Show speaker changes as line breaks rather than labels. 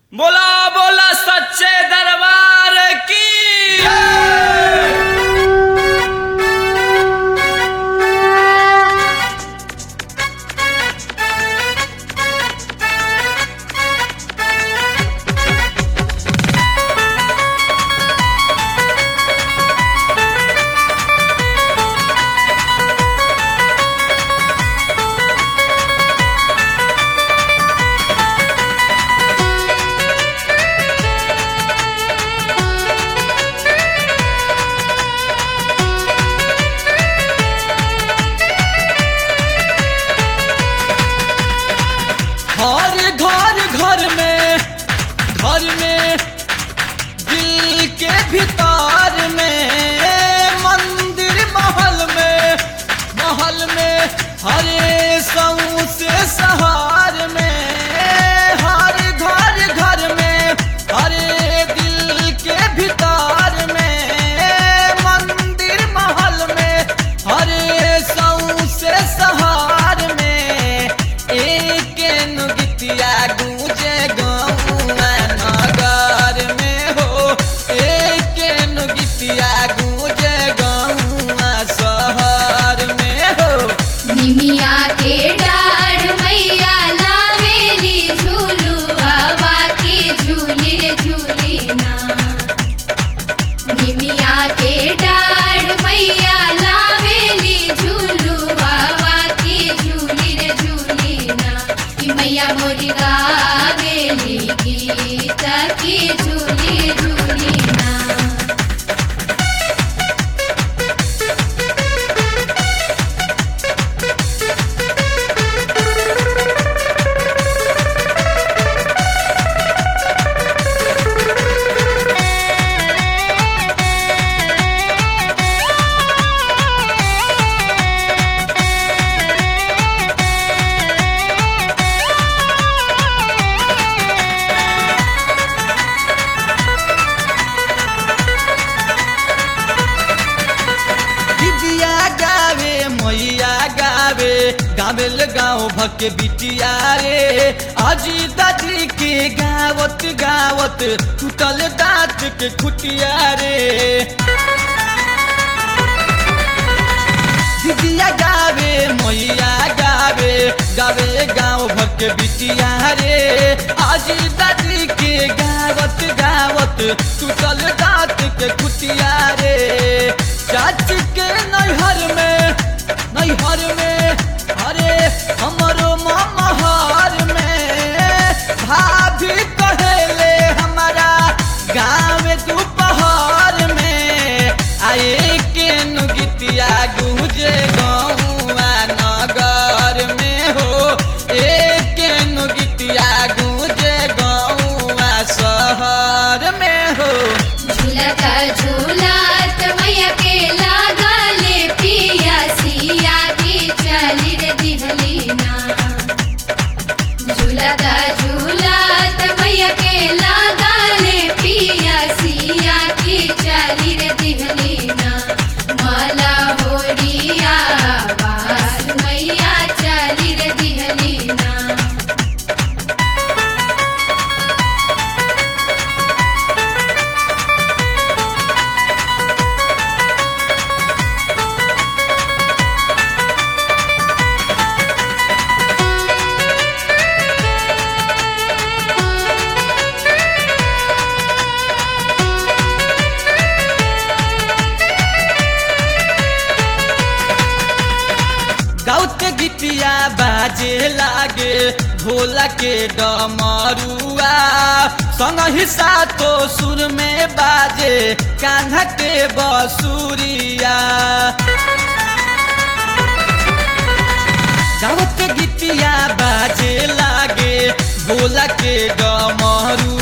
बोला बोला सच्चे दरबार की हर घर घर में घर में दिल के भीतर में मंदिर महल में महल में हरे सऊ से सहार में हर घर घर में हरे दिल के भीतर में मंदिर महल में हरे सऊ से सहार में एक नुगितिया गूंजे गौआ नगर में हो एक नुगितिया गूंजे गौआ शहर में हो
निमिया के डाढ़ मैया लावेली झूलू हवा के झूली रे झूली ना निमिया के डाढ़ मैया लावेली झूलू हवा के झूली रे झूली ना कि मैया मोरी गावेली गीत की झूली झूली ना
दिदिया गावे मैया गावे गावेल गाँव भके बिटिया रे अजी दादी के गावत गावत टूटल दांत के खुटिया रे दिदिया गावे मैया गावे गावे गाँव भके बिटिया रे अजी दादी के गावत गावत टूटल दांत के खुटिया रे चाची के नैहर में नैहर में अरे हमरो ममहर में भाभी कहेले हमारा गाँव दोपहर में आए के नुगितिया गुजे गौआ नगर में हो एक नुगितिया गुजे गौआ शहर में हो
झूलत झूलत मैया के लागले पिया सिया की चली रे दिहली ना झूलत झूलत मैया के लागले पिया सिया की चली रे दिहली ना मला होरिया बास मैया चली रे दिहली ना
गाउते गीतिया बाजे लागे ढोला के डमरुआ संग हिस्सा तो सुर में बाजे कान्हा के बसुरिया गाउते गीतिया बाजे लागे ढोला के डमरुआ